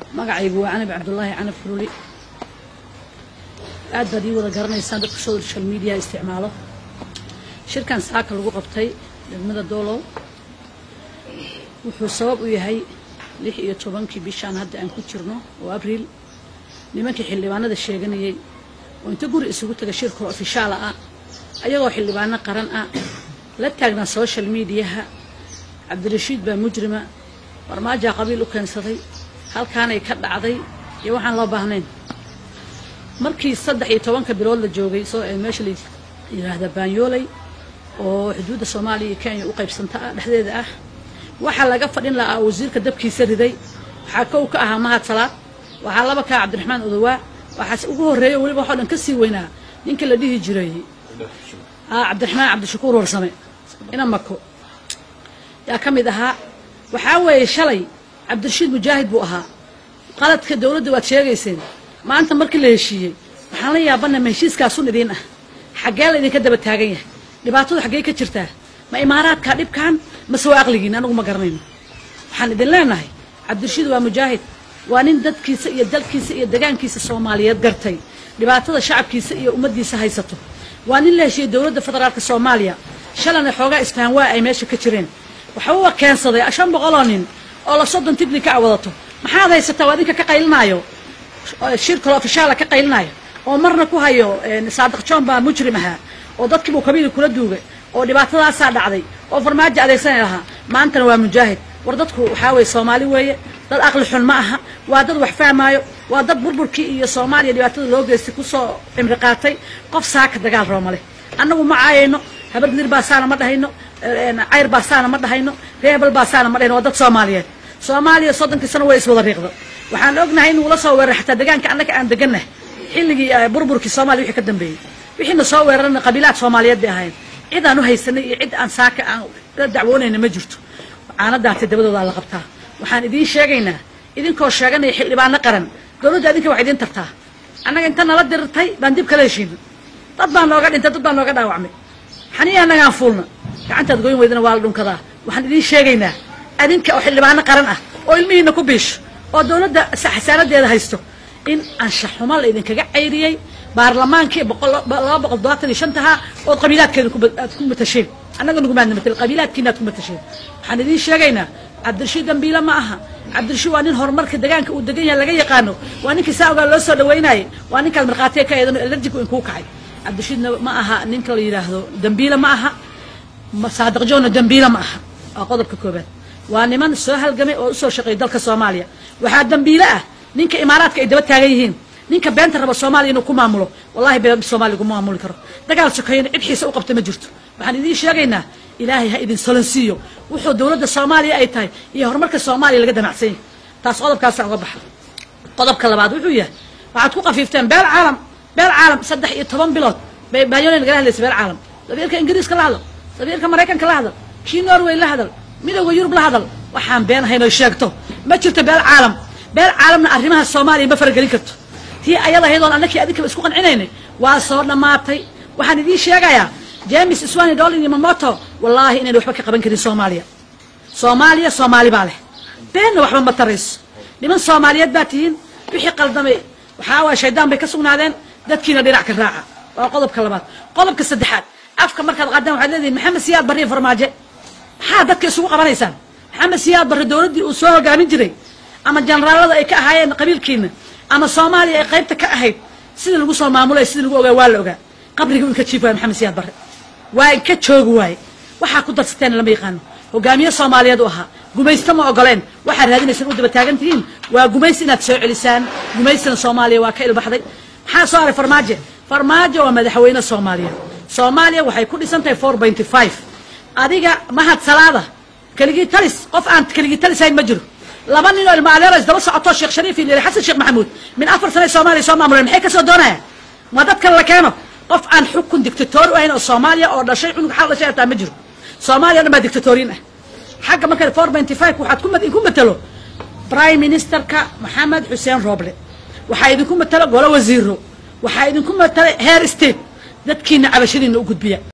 magacaygu waa canab cabdulaahi canab kululi aad baad ii wada garanaysaan dadka social media isticmaalo shirkan saaka lagu qabtay degmada doolow wuxuu sabab u yahay lix iyo tobankii bishaan hadda aan ku jirno oo abriil nimankii xildhibaanada sheeganayay oo inta guri isugu taga shirkoo ofishaala ah ayagoo xildhibaano qaran ah la taagnaa social mediaha cabdirashiid baa mujrima farmaajaa qabiil u keensaday halkaanay ka dhacday iyo waxaan loo baahnayn markii saddex iyo tobanka bilood la joogay soo ee meesha la yidhaahda baanyooley oo xuduudda soomaaliya iyo kenya u qaybsanta ah dhexdeeda ah waxaa laga fadhin lahaa wasiirka dabkiisa riday waxaa kow ka ahaa mahad salaad waxaa laba kaa cabdiraxmaan odowaa waxaase ugu horreeya weliba waxoo dhan ka sii weynaa ninka la dhihi jiray cabdiraxmaan cabdishakuur warsame ina mako yaa ka mid ahaa waxaa weeye shalay cabdirashiid mujaahid buu ahaa qaladka dowladda waad sheegayseen maanta markii la heshiiyey waxaan la yaabana ma heshiiskaasun idiin ah xaggee la idinka daba taagan yahay dhibaatadu xaggee ka jirtaa ma imaaraadkaa dhibkan mase waa aqligiin anagu ma garanayno waxaan idin leenahay cabdirashiid waa mujaahid waa nin dadkiisa iyo dalkiisa iyo degaankiisa soomaaliyeed gartay dhibaatada shacabkiisa iyo ummaddiisa haysato waa nin la heshiiyey dowladda federaalka soomaaliya shalana xoogaa isfahan waa ay meesha ka jireen waxba keensaday shan boqoloo nin oo la soddon tignika a wadato maxaad haysataa waa idinka ka qaylinaayo shir kale ofishaala ka qaylinaayo oo marna ku hayo saadiq john baa mujrim ahaa oo dadkiibuu kabiili kula duugay oo dhibaatadaasaa dhacday oo farmaajo adeegsanay lahaa maantana waa mujaahid war dadku waxaa weye soomaali weeye dad aqli xun ma aha waa dad wax fahmaayo waa dad burburkii iyo soomaaliya dhibaatada loo geystay kusoo cimri qaatay qof saaka dagaal rooma leh annagu ma caayayno habargidir baasaana ma dhahayno cayr baasaana ma dhahayno reebel baasaana ma dhahayno waa dad soomaaliyeed soomaaliya soddonkii sano way iswada riiqda waxaan ognahay inuu la soo weeraray xataa degaanka annaga aan degannahay xilligii burburkii soomaaliya wixii ka dambeeyey wixiina soo weerarana qabiilaad soomaaliyeed bay ahayn cid aan u haysanay iyo cid aan saaka aan la dacwoonayna ma jirto caanadaatay dabadoodaa la qabtaa waxaan idiin sheegaynaa idinkoo sheeganaya xildhibaano qaran dowladda idinka wax idiin tartaa annaga inta nala dirirtay baan dib kala heshiina dad baa nooga dhintay dad baa nooga dhaawacmay xaniya annagaan fuulna gacantaad goyn weydana waa la dhunkadaa waxaan idiin sheegaynaa adinka oo xildhibaano qaran ah oo ilmihiina ku biisho oo dowladda xasaanadeeda haysto in anshaxumo la idinkaga cayriyey baarlamaankii laba boqol dobaatan iyo shantahaa ood qabiilaadkeeda aad ku matasheen annaga nugumaadna matal qabiilaadkiina aad ku matasheen waxaan idiin sheegaynaa cabdirashiid dambiile ma aha cabdirashiid waa nin horumarka degaanka uu degan yahay laga yaqaano waa ninkii saa ogaa loo soo dhaweynayay waa ninkaad markhaatiya ka eedan elerjigu inkuu kacay cabdirashiidna ma aha ninka la yidhaahdo dambiile ma aha saadiq joonna dambiile ma aha waa qodobka koobaad waa niman soo halgamay oo usoo shaqeeyay dalka soomaaliya waxaa dambiile ah ninka imaaraadka ay daba taagan yihiin ninka beenta raba soomaaliya inuu ku maamulo wallahi been soomaaliya kuma maamuli karo dagaal sokeeyana cid xiisa u qabta ma jirto waxaan idiin sheegaynaa ilaahay ha idin solansiiyo wuxuu dowladda soomaaliya ay tahay iyo horumarka soomaaliya laga damacsan yahay taas qodobkaasa uga baxa qodobka labaad wuxuu yahay waxaad ku qafiifteen beel caalam beel caalam saddex iyo toban bilood bay baayona nagala hadlaysa beel caalam safiirka ingiriiska la hadal safiirka maraykanka la hadal kii norway la hadal midowda yurub la hadal waxaan been ahayn oy sheegto ma jirto beel caalam beel caalamna arrimaha soomaaliya ma faragelin karto tii ayada ahayd oon annakii adinkaba isku qancinaynay waa soo dhammaatay waxaan idiin sheegayaa james swani dolin iyo mamoto wallaahi inayna waxba ka qaban karin soomaaliya soomaaliya soomaali baa leh beenna waxba ma tarayso niman soomaaliyeed baa tihiin wixii qaldamay waxaa waaya shaydaan bay ka sugnaadeen dadkiina dhinac ka raaca waa qodobka labaad qodobka saddexaad afka markaad qaadaan waxaad leedihin maxamed siyaad barre iyo farmaaje maxaa dadka isugu qabanaysaan maxamed siyaad barre dowladdii uu soo hogaamin jiray ama jenaraalada ay ka ahaayeen qabiilkiina ama soomaaliya ay qaybta ka ahayd sida lagu soo maamulay sida lagu ogaa waa la ogaa qabrigii inka jiif waay maxamed siyaad barre waa inka joogi waaye waxaa ku darsateen lama yaqaano hogaamiye soomaaliyeed u ahaa gumaysto ma ogoleen waxaad raadinaysaan u daba taagan tihiin waa gumaysi inaad soo celisaan gumaystina soomaaliya waa ka ilbaxday maxaa soo haray farmaajo farmaajo waa madaxweyne soomaaliya soomaaliya waxay ku dhisan tahay four pointy five adiga mahad salaada keligii talis qof aan keligii talisahayn ma jiro laba nin oo ilma adeero isdaba socoto sheekh shariif iyo leeli xasan sheekh maxamuud min afar sane soomaaliya soo maamuleen maxay ka soo doonayaan ma dad kale la keeno qof aan xukun dictator u ahayn oo soomaaliya oo dhashay cunug xal dhashay hataa ma jiro soomaaliya dhan baa dictatoriin ah xagga marka four pointy five waxaad ku matelo prime ministerka maxamed xuseen rooble waxaa idinku matelo golo wasiiro waxaa idinku matelo heer state dadkiina cabashadiina u gudbiya